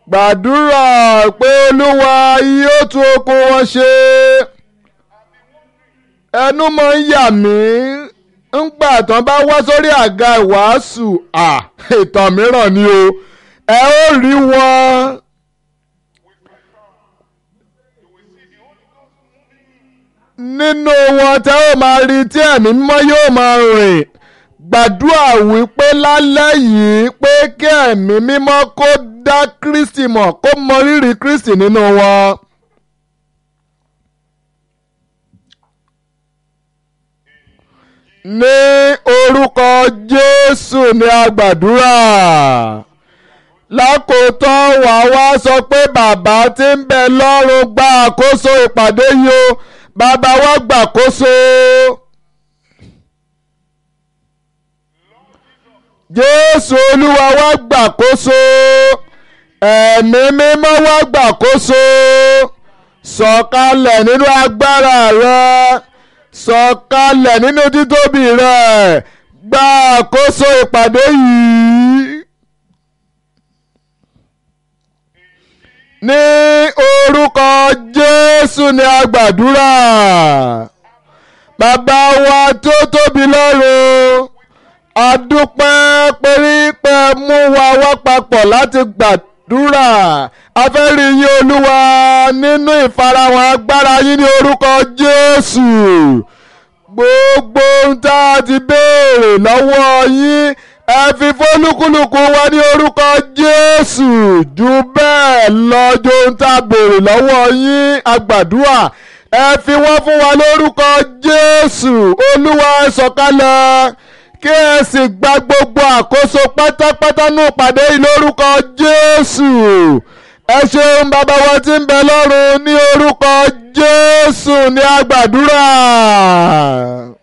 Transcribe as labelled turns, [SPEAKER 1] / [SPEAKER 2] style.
[SPEAKER 1] gbàdúrà pé olúwa yóò tún okun wọn ṣe ẹnu mọ́ ń yà mí ńgbà tán bá wá sórí àga ìwàásù à ìtàn mìíràn ni o ẹ ó rí wọn. nínú wọn tẹ́ ó máa rí tí ẹ̀mí mímọ́ yóò máa rìn gbàdúrà wípé lálẹ́ yìí pé kí ẹ̀mí mímọ́ kó dá Kristi mọ̀ kó mọ rírì Kristi nínú wọn. ní orúkọ Jésù ni a gbàdúrà lákòótán wà wá sọ pé bàbá tí ń bẹ lọ́run gba àkóso ìpàdé yìí o bàbá wa gbàkóso. Jésù Olúwa wa gbàkóso ẹ̀mí mímọ́ wa gbàkóso sọ̀kalẹ̀ nínú agbára rẹ sọ̀kalẹ̀ nínú títóbi rẹ gba àkóso ìpàdé yìí. ní orúkọ Jésù ni a gbàdúrà bàbá wa tó tóbi lọ́run a dúpẹ́ pé mú wa wá papọ̀ láti gbàdúrà a fẹ́ rí yín olúwa nínú ìfarahàn agbára yín ní orúkọ Jésù gbogbo ohun tá a ti béèrè lọ́wọ́ yín ẹ fi fólúkúlùkù wa ní orúkọ Jésù jù bẹ́ẹ̀ lọ ju ohun tá a béèrè lọ́wọ́ yín agbàdúrà ẹ fi wọ́n fún wa lórúkọ Jésù olúwa ẹ sọ̀kalẹ̀ kí ẹ sì gba gbogbo àkóso pátápátá ní ìpàdé yìí lórúkọ Jésù ẹ ṣeun bàbá wa tí ń bẹ lọ́run ní orúkọ Jésù ní agbàdúrà.